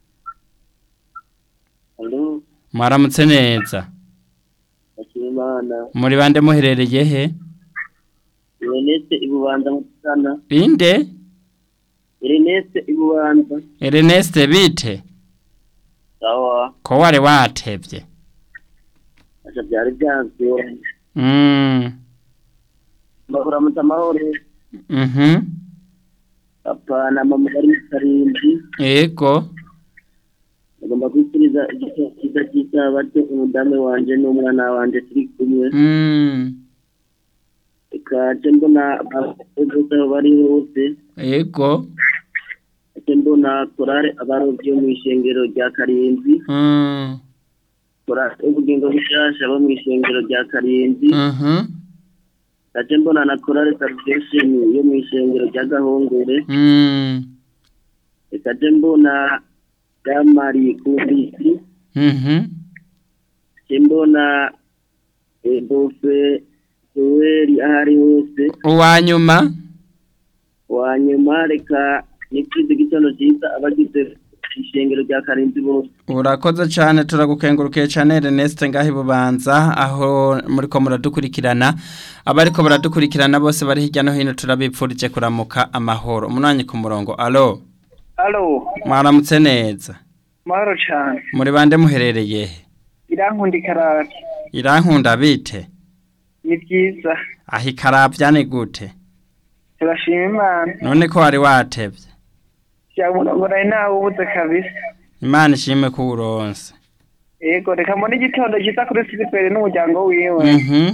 alo mwaramutse neza akimana muri bande muherereye he Ernest ibubanza mutana inde Ernest ibubanza Ernest bite sawa ko wari watevye acha byari byanze mm mbahura mutamahoro mhm papa na mama bari mu karindwi ego agomba kwikiriza igitondo cyiza cy'isabato umudamu wanje n'umwana wanje turi kumwe mm reka nce mbona abakozi aho bari hose ego nce mbona korale abarovyi bo mu ishengero rya karindwi mm korale ubugingo bushasha bo mu ishengero rya karindwi mhm nce mbona na korale salvation yo mu ishengero rya gahongore mm reka nce mbona damari kubisi mhm nce mbona eh, bofe yoweri aho ari hose uwanyuma wanyuma reka nipfize igitondo cyiza abagize ishengero rya karindwi bose urakoze cyane turagukengurukiye cyane Ernest ngaho ibubanza aho muri ko muradukurikirana abariko baradukurikirana bose bari hirya no hino turabipfurije kuramuka amahoro umunwanyi ku murongo alo alo mwaramutse neza mahoro cyane muri bande muherereye he irankunda ikarate irankunda bite ni byiza aho ikarabya ni gute turashima imana none ko wari watevye cyabona ngo nari nawe ubuze kabisa imana ishime ko uronse yego reka mbone igitondo cyiza kuri siperi n'umuryango wiwe mhm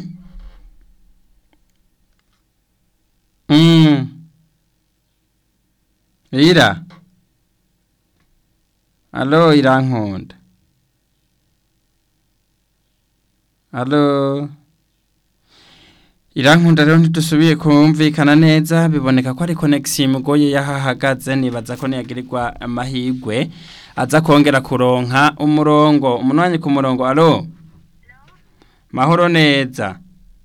mm ira alo irankunda alo irankunda rero ntidusubiye kumvikana neza biboneka ko ari connection imugoye yahahagaze nibaza ko niyagirirwa amahigwe aza kongera kuronka umurongo umunwanyi ku murongo alo mahoro neza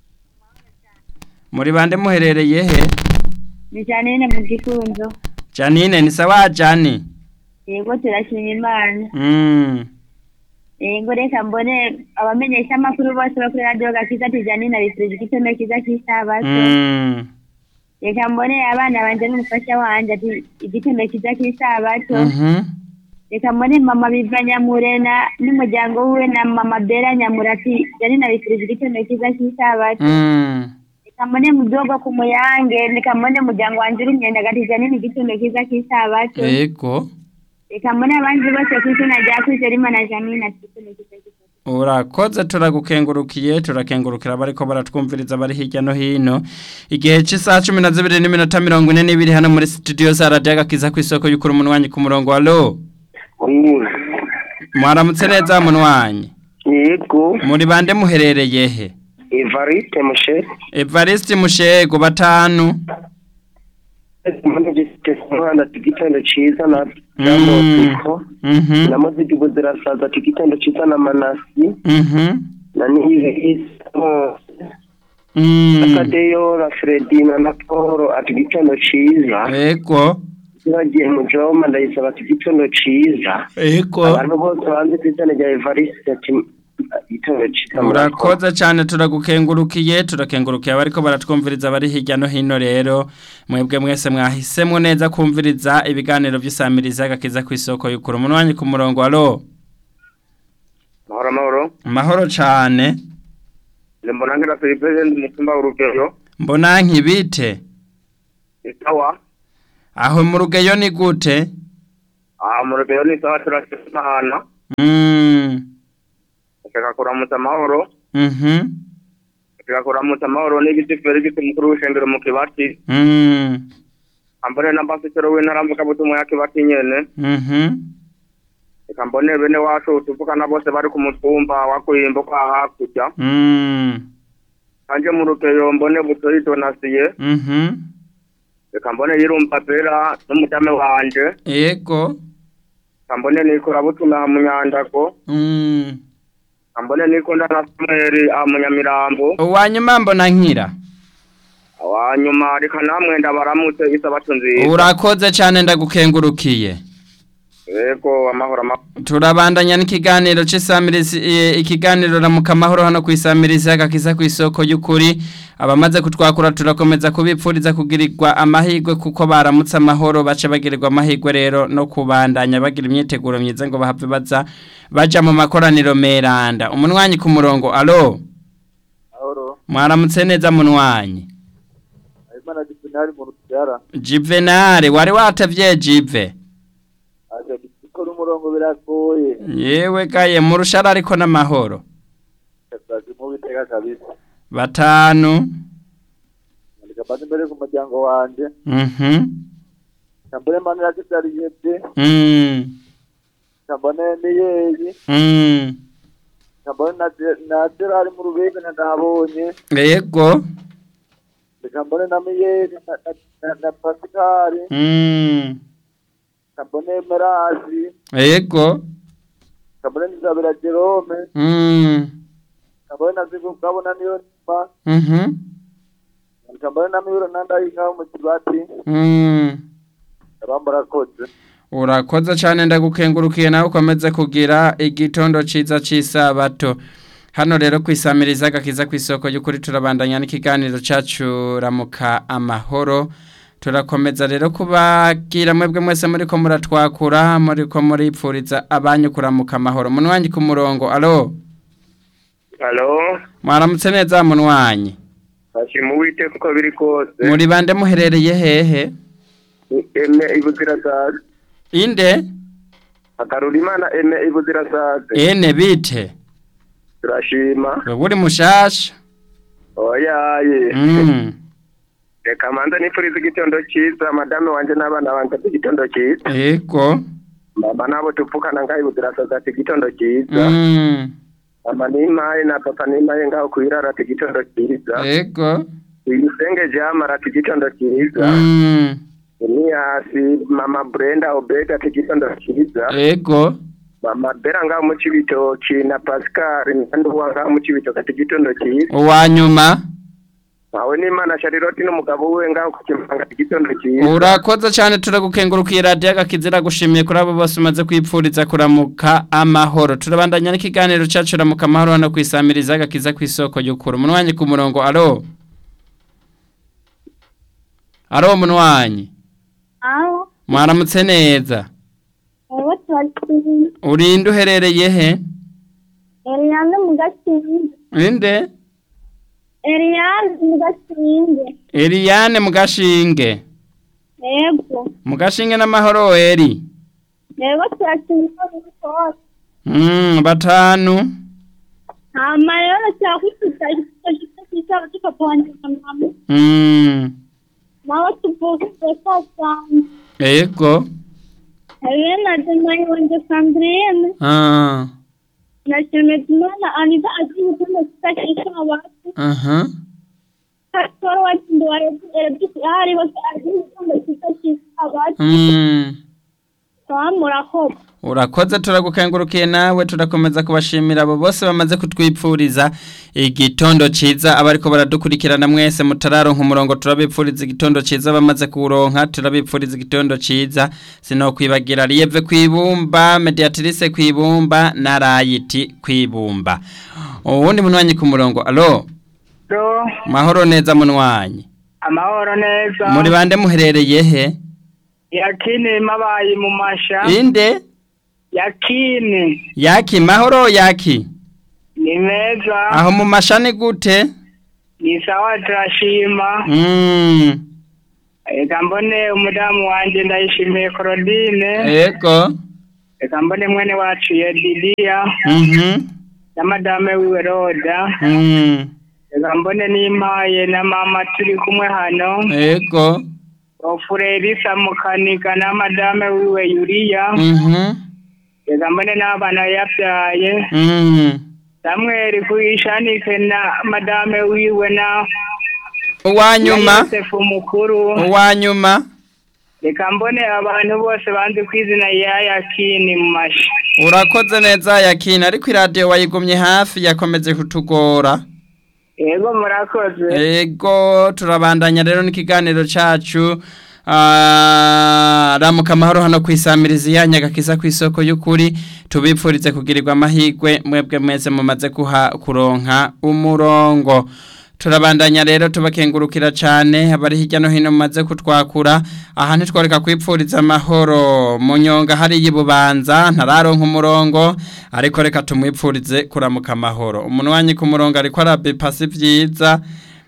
muri bande muherereye he ni janine mu gifunzo janine ni sawa jani yego turashima imana mm. yego reka mbone abamenyesha amakuru bose bo kuri radiyo gakiza ati janine abifurije igitondo cyiza cy'isabato Mm. reka mbone abana banje n'umufasha wanje ati igitondo cyiza cy'isabato Mhm. reka mbone mama biva nyamure na n'umuryango wiwe na mama bera nyamure ati janine abifurije igitondo cyiza cy'isabato Mm. reka mbone mudogo ku muyange reka mbone umuryango wanje uri imyenda ati janine igitondo cyiza cy'isabato Ego. reka mbone abandi bose ku izina rya kwizera imana janine ati igitondo cyiza cy'isabato Urakoze turagukengurukiye turakengurukira abariko baratwumviriza bari hirya no hino igihe cy'isaha cumi na zibiri n'iminota mirongo ine n'ibiri hano muri studio za radiyo agakiza ku isoko y'ukuri umunwanyi ku murongo alo mwaramutse neza munwanyi yego muri bande muherereye he evariste mushe evariste mushego batanu mbona gifite umwana ati igitondo cyiza na Mm. namoziko Mhm. na moziko zirasaza ati igitondo cyiza na manasi Mhm. na nihisi Mm. Tadeyo na Fredina na Paul ati igitondo cyiza Ego. bagiye mu Joma ndayisaba ati igitondo cyiza Ego. abantu bose banze ku izina rya Evariste ati igitondo cyiza Urakoze cyane turagukengurukiye turakengurukiye abariko baratwumviriza bari hirya no hino rero mwebwe mwese mwahisemwo neza kumviriza ibiganiro by'isamiriza gakiza ku isoko y'ukuri umunwanyi ku murongo alo mahoro mahoro mahoro cyane mbona ngira Philippe umutumba w'urugero mbona nkibite isawa aho mu rugeyo ni gute aha mu rugeyo ni isawa turashimana Mm. reka kuramutsa amahoro Mhm. reka kuramutsa amahoro n'igiti felix mukuru w'ishengero mu kibati Mm. ambone na pasitoro w'intara mvugabutumwa ya kibati nyene Mhm. reka mbone bene wacu tuvugana bose bari ku mutumba wa kuyimbo kwa hakurya Mm. kanje mu rugeyo mbone butoyi donasiye Mhm. reka mbone yirumva bera n'umutame wanje Yego. reka mbone nikora butuma mu nyandago Mm. reka mbone nikunda na samweli aha mu nyamirambo Uwanyuma mbona nkira. awanyuma reka namwe ndabaramutse isabato nziza Urakoze cyane ndagukengurukiye. yego amahoro amahoro Turabandanya n'ikiganiro cy'isamirizi eh, ikiganiro ramuka amahoro hano ku isamirizi agakiza ku isoko y'ukuri abamaze kutwakura turakomeza kubipfuriza kugirirwa amahirwe kuko baramutse amahoro bace bagirirwa amahirwe rero no kubandanya bagira imyiteguro myiza ngo bahave baza baja mu makoraniro meranda umunwanyi ku murongo alo amahoro mwaramutse neza munwanyi imana disiplinari mu rubyara Juvenal wari watavye Jive aje gukora umurongo biragoye yewe gaye mu rushara ariko n'amahoro kazaje mu bitega kabisa batanu ndika bandi mbere ku muryango wanje mhm kambone mani yakizari yebye mm kambone niyeyi mm kambone na na Gerard mu rubega ndabonye yego kambone na miyeri na na, na, na Pascal mm kambone Merazi yego kambone Nizabera Jerome mm kambone na Zigu kabona niyo nima mhm kambone na Miro nandayinka mu kibati mm abambara koze urakoze cyane ndagukengurukiye nawe ukomeze kugira igitondo ciza c'isabato hano rero kwisamiriza agakiza ku isoko y'ukuri turabandanya n'ikiganiro cacu ramuka amahoro turakomeza rero kubagira mwebwe mwese muriko muratwakura muriko muripfuriza abanyu kuramuka amahoro munwanyi ku murongo alo Halo mwaramutse neza munwanyi Hashima uwiteka uko biri kose muri bande muherereye hehe eme ibuzirasazi inde akarura imana eme ibuzirasazi ene bite turashima wewe uri mushasha oyaye mm. reka manza nifuriza igitondo cyiza madame wanje n'abana banje ati igitondo cyiza ego mama nabo tupfukana ngaho ibuzirasazi ati igitondo cyiza mm. mama nimaye na papa nimaye ngaho kwirara ati igitondo cyiza ego uyisenge jamara ati igitondo cyiza mm. Eniyasi mama Brenda Obega ati igitondo cyiza ego mama Bera ngaho mu Cibitoki na Pascal Ndanduwa ngaho mu Cibitoki ati igitondo cyiza uwanyuma awe n'Imana Charlotte n'umugabo we ngaho ku Kimanga ati igitondo cyiza urakoze cyane turagukengurukiye radiyo agakizira gushimiye kuri abo bose umaze kwipfuriza kuramuka amahoro turabandanya n'ikiganiro cyacu ramuka amahoro hano kwisamiriza agakiza ku isoko y'ukuri umunwanyi ku murongo alo alo munwanyi aho mwaramutse neza ewe turakiri urinde uherereye he Eliane mu gasinge inde Eliane mu gasinge Eliane mu gashinge yego mu gashinge n'amahoro eri yego turakiri muri kose mm, batanu hama rero cyakwifita igitondo cy'isaba cy'ipapa wanjye na mama mm, nawe tuvuge saa cyane ego Ewe na Demayi wanjye Sandrine ah, na Shemedimana Anita agiye igitondo cyiza cy'isabati aha Pastor wacu ndi wa Erebisi ahari hose agiye igitondo cyiza cy'isabati mm. baba murakoze urakoze turagukengurukiye nawe turakomeza kubashimira abo bose bamaze kutwipfuriza igitondo ciza abariko baradukurikirana mwese mutararonka umurongo turabipfuriza igitondo ciza bamaze kuronka turabipfuriza igitondo ciza sinokwibagira Lieve kwibumba Mediatrice kwibumba na Rayiti kwibumba uwundi munwanyi ku murongo alo do mahoro neza munwanyi amahoro neza muri bande muherereye he yakini mabaye mu masha inde yakini yaki mahoro yaki ni meza aho mu mashani gute ni sawa turashima Mm. reka mbone umudamu wanje ndayishimiye Claudine Ego. reka mbone mwene wacu Yedilia Mhm. na madame wiwe Roda Mm. reka mbone n'impaye na mama turi kumwe hano Ego. ofure Elisa mukanika na madame wiwe Yuria Mhm. reka mbone n'abana yabyaye Mm. Samuel kuyishanike na madame wiwe na Uwanyuma. na Yosefu mukuru Uwanyuma. reka mbone abantu bose banzi ku izina ya yakini mu mashi Urakoze neza yakina ariko iradiyo wayigumye hafi yakomeje kutugora. yego murakoze Ego turabandanya rero n'ikiganiro cacu ah, ramuka amahoro hano kwisamiriza yanyu agakiza ku isoko y'ukuri tubipfurize kugirirwa amahirwe mwebwe mwese mumaze kuha kuronka umurongo turabandanya rero tubakengurukira cyane abari hirya no hino mumaze kutwakura aha ntitworeka kwipfuriza amahoro mu nyonga hari y'ububanza ntararonka umurongo ariko reka tumwipfurize kuramuka amahoro umuntu wanyu ku murongo ariko arabipasi byiza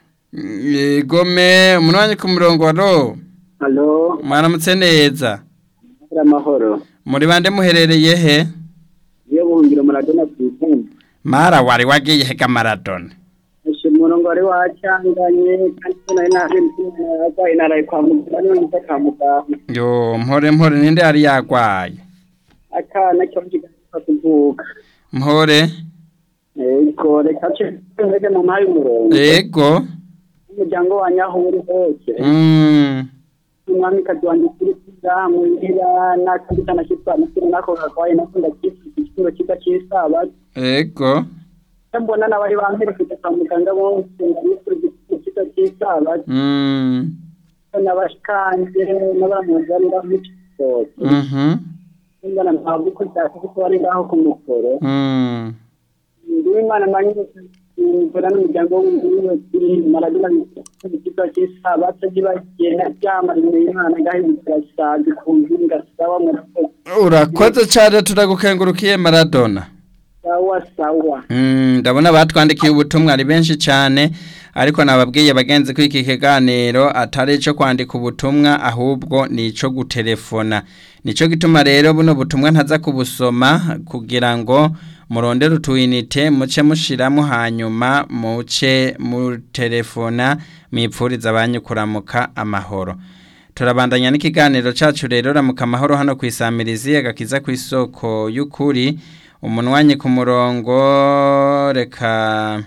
Gome umuntu wanyu ku murongo waro halo mwaramutse neza amahoro muri bande muherereye he iyo buhungiro muradona ku ikumba mara wari wagiye hega maradona ashe umurongo wari wacanganye kandi nari naje arwaye naraye kwa muganga niwe nza kwa muganga yo mpore mpore ninde yari yagwaye akana cyo kigasa kuvuka mpore yego reka cyo mu mpaye umurongo ego umuryango wanyu aho uri hose mm umwamikazi wanjye kuri kiza muhira n'akandi kana kitwa mukuru nako gakwaye nako ndakifite igituro kiza cy'isaba ego mbona n'abari bamperekeje kwa muganga bose ndabifurije igituro kiza cy'isaba mm n'abashikanje n'abamuzanira nk'ikitoki mhm mbona ntabwo uko byasa kuko bari ngaho ku mukoro mm ndiwe imana manyine mbona n'umuryango w'umuntu kuri maradona ikigo cy'isaba tugibagenda byamara imbere y'imana gahindukira sazi ku mpinga sawa murakoze urakoze cyane turagukengurukiye maradona sawa sawa Mm, ndabona batwandikiye ubutumwa ari benshi cyane ariko nababwiye bagenzi ko iki kiganiro atari ico kwandika ubutumwa ahubwo ni ico gutelefona nico gituma rero buno butumwa ntaza kubusoma kugira ngo murondere utuyinite muce mushiramo hanyuma muce mutelefona mwipfuriza abanyu kuramuka amahoro turabandanya n'ikiganiro cacu rero ramuka amahoro hano kwisamirizi agakiza ku isoko y'ukuri umunwanyi ku murongo reka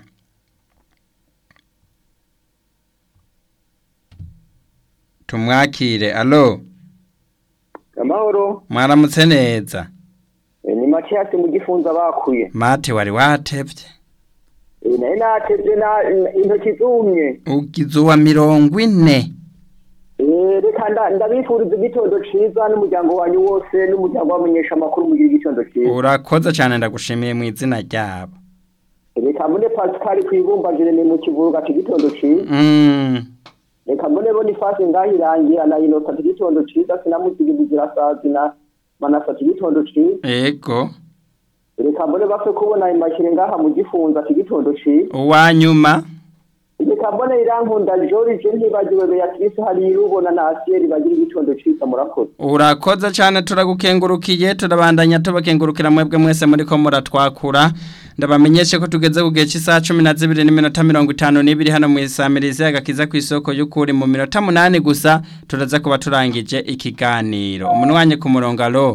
tumwakire alo amahoro mwaramutse neza Eh, ni matiyasi mu gifunza bakuye mate wari watevye Eh, nari natevye na intoki zumye ugize uwa mirongo ine Eh, reka nda- ndabifuriza igitondo ciza n'umuryango wanyu wose n'umuryango w'abamenyesha amakuru mugira igitondo ciza urakoze cyane ndagushimiye mu izina ryabo reka mbone pascal kwibumbagire ni mu kivuruga ati igitondo ciza mm. reka mbone bonifasi ngahirangira na inota ati igitondo ciza sinamuzigibugira sazi na manasa ati igitondo ciza ego reka mbone bapfe kubona imakire ngaha mu gifunza ati igitondo ciza uwanyuma reka mbone irankunda george ntibagiwe beatrice hari irubona na asiyeri bagira igitondo ciza murakoze urakoze cyane turagukengurukiye turabandanya tubakengurukira mwebwe mwese muri ko muratwakura ndabamenyeshe ko tugeze ku gihe cy'isaha cumi na zibiri n'iminota mirongo itanu n'ibiri hano mu isamirizi agakiza ku isoko y'ukuri mu minota munani gusa turaza kuba turangije ikiganiro umunwanyi ku murongo alo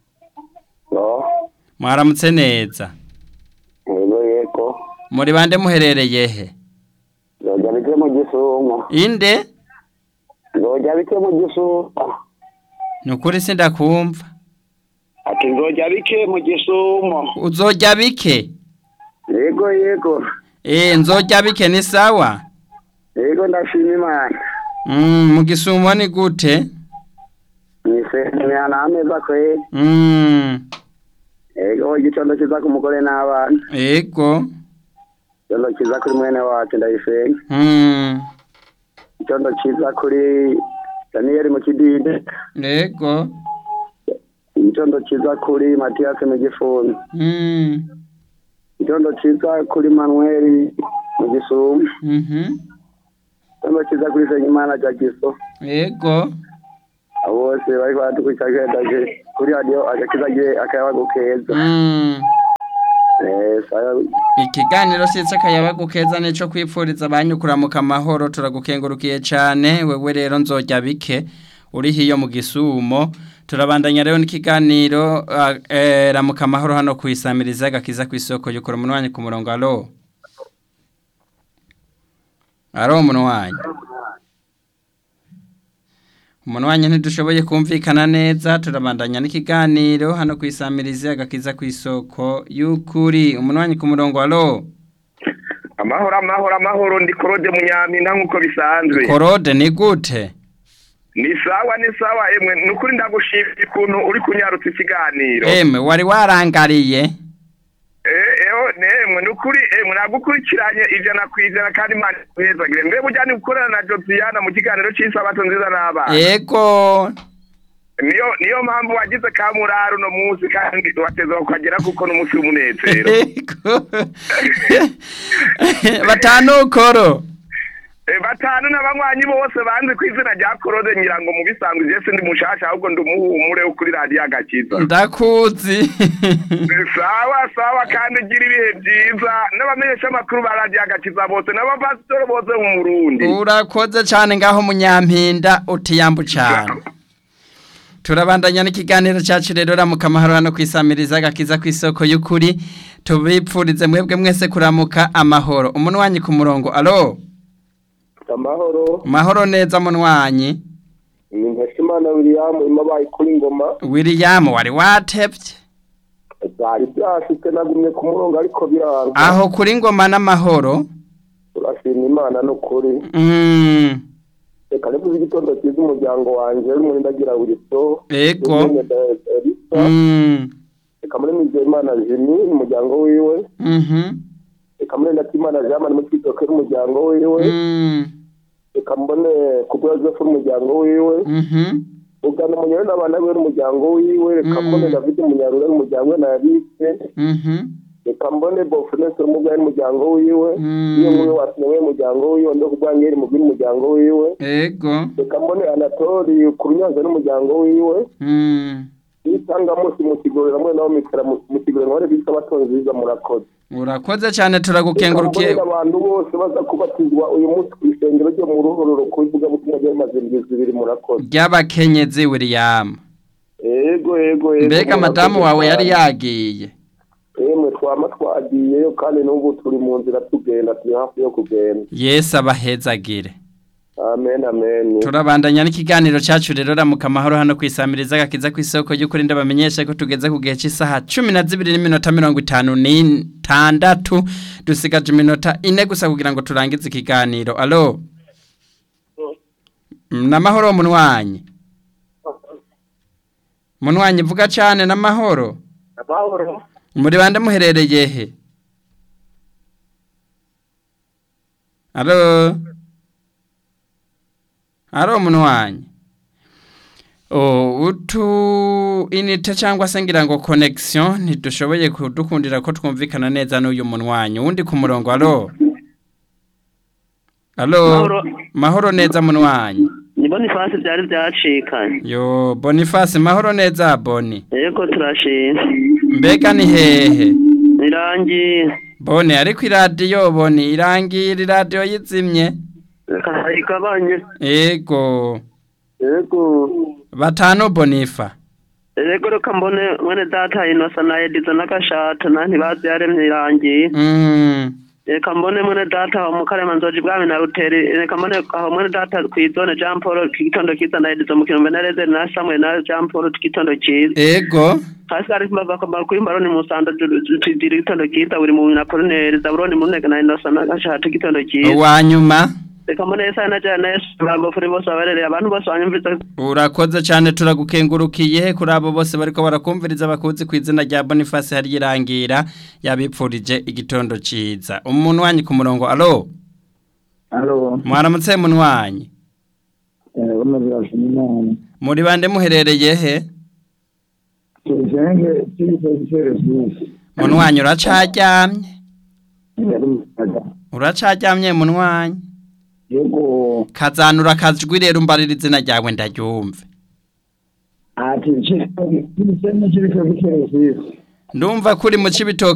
mwaramutse neza yego yego muri bande muherereye he zoja bike mu gisumo inde zoja bike mu gisumo ni ukuri sindakumva ati nzoja bike mu gisumo uzojya bike yego yego eh nzojya bike ni sawa yego ndashima imana mm, mu gisumo ni gute nisemera n'ameza kwe mm, yego igitondo kiza ku mugore n'abana ego igitondo kiza kuri mwene wacu ndayisenga mm, igitondo kiza kuri daniyeli mu kidide ego igitondo kiza kuri matiyasi mu gifunzi mm, igitondo kiza kuri manuweli mu gisumo mhm, Kama kiza kuri Senyimana Jagiso. yego Bose bari badukurikiranye kuri radio agakiza gihe akayabago keza. Mm. Eh, saya ikiganiro sitse akayabagu keza nico kwipfuriza abanyukuramuka amahoro turagukengurukiye cyane wewe rero nzojya bike uri hiyo mu gisumo turabandanya rero n'ikiganiro uh, eh, ramuka amahoro hano kwisamiriza gakiza ku isoko yukura umunwanyi ku murongo alo alo umunwanyi umunwanyi ntidushoboye kumvikana neza turabandanya n'ikiganiro hano kwisamiriza gakiza ku isoko y'ukuri umunwanyi ku murongo alo amahoro amahoro amahoro ndi korode munyampinda nk'uko bisanzwe korode ni gute ni sawa ni sawa emwe ni ukuri ndagushimira ukuntu uri kunyarutsa ikiganiro emwe wari warangariye Eh, eho nemwe ni ukuri emwe nagukurikiranye ijana ku ijana kandi imana ikuhezagire mbe burya ni gukorana na josiana mu kiganiro cy'isabato nziza n'abana yego niyo niyo mpamvu wagize kamurari uno munsi kandi wateza ukagera kuko n'umunsi w'umunezero yego batanukoro Eh, batanu n'abanywanyi bose banze ku izina rya korode nyirango mu bisanzwe je sindi mushasha ahubwo ndi umuhumure wo kuri radiyo agakiza ndakuzi sawa sawa kandi gira ibihe byiza n'abamenyesha amakuru ba radiyo agakiza bose n'abapasitori bose mu Burundi urakoze cyane ngaho munyampinda utiyambu cyane turabandanya n'ikiganiro cyacu rero ramuka amahoro hano kwisamiriza gakiza ku isoko y'ukuri tubipfurize mwebwe mwese kuramuka amahoro umunwanyi ku murongo alo amahoro mahoro neza munwanyi ni Ntashimana William urimo abaye kuri ngoma William wari watevye byari byashitse nagumye ku murongo ariko biranga aho kuri ngoma n'amahoro turashima imana n'ukuri mm. reka nivuze igitondo cyiza umuryango wanjye uri muri ndagira buriso ego mm. reka muri Nizeyimana Jimmy n'umuryango wiwe mhm reka muri Ndatimana Jean mu kwitoke n'umuryango wiwe mm. reka mbone kubwa Joseph n'umuryango wiwe mhm ugana umunyaro n'abana be n'umuryango wiwe reka Mm. mbone David Munyarure n'umuryango we na Alice mhm reka mbone Bofnese n'umugabo n'umuryango wiwe Mm. iyo nkuru wasinywe n'umuryango wiwe ndo kubwangeri mu n'umuryango wiwe ego reka mbone Anatori ku Runyanza n'umuryango wiwe mm. itanga munsi mu kigorora mwe nawo mikara mu kigorora nkore bita batonzi biza murakoze urakoze cyane turagukengurukiye Reka mbone abantu bose baza kubatizwa uyu munsi ku isengero ryo mu ruhororo ku bivuga butumwa by'amaze indwi zibiri murakoze ry'abakenyezi William ego ego ego mbega madamu wawe yari yagiye emwe twama twagiyeyo kandi n'ubu turi mu nzira tugenda turi hafi yo kugenda yesu abahezagire amen amen turabandanya n'ikiganiro cyacu rero ramuka amahoro hano kwisamiriza agakiza ku isoko y'ukuri ndabamenyesha ko tugeze ku gihe cy'isaha cumi na zibiri n'iminota mirongo itanu n'itandatu dusigaje iminota ine gusa kugira ngo turangize ikiganiro alo n'amahoro munwanyi munwanyi vuga cyane n'amahoro amahoro muri bande muherereye he alo alo munwanyi oh utu inite cyangwa se ngira ngo connection ntidushoboye kudukundira ko twumvikana neza n'uyu munwanyi wundi ku murongo alo alo Mahoro. mahoro neza munwanyi ni bonifasi byari byacikanye yo boniface mahoro neza boni yego turashima mbega ni hehe irangiye bone ariko iradiyo boni irangira iradiyo yizimye reka igabanye ego yego batanu bonifa yego reka mbone mwene data inosa na edizo n'agashata na ntibazi yaremye irangiye mm. reka mbone mwene data aho mu karema nzoji bwami na ruteri reka mbone aho mwene data kw'izone jean paul kigitondo kiza na edizo mu kinombe na rezeri na samuel na jean paul kigitondo kiza ego hasi hari mbava kamara kuri mbaroni musanda tudira igitondo kiza buri mu na polineri zaburoni mu ntege na inosa n'agashata igitondo kiza uwanyuma reka mbone yesa na jana yesu bagofuri bose baberereye abantu bose banyumviriza urakoze cyane turagukengurukiye kuri abo bose bariko barakumviriza bakuzi ku izina rya boniface hari irangira yabipfurije igitondo ciza umuntu wanyu ku murongo alo alo mwaramutse munwanyi eh uno birashima imana muri bande muherereye he tujenge tujise Jesus munwanyi uracaryamye uracaryamye munwanyi yego kazanura akajwi rero umbarira izina ryawe ndaryumve ati nshyira kiriko giteresiyo ndumva kuri mu cibitoke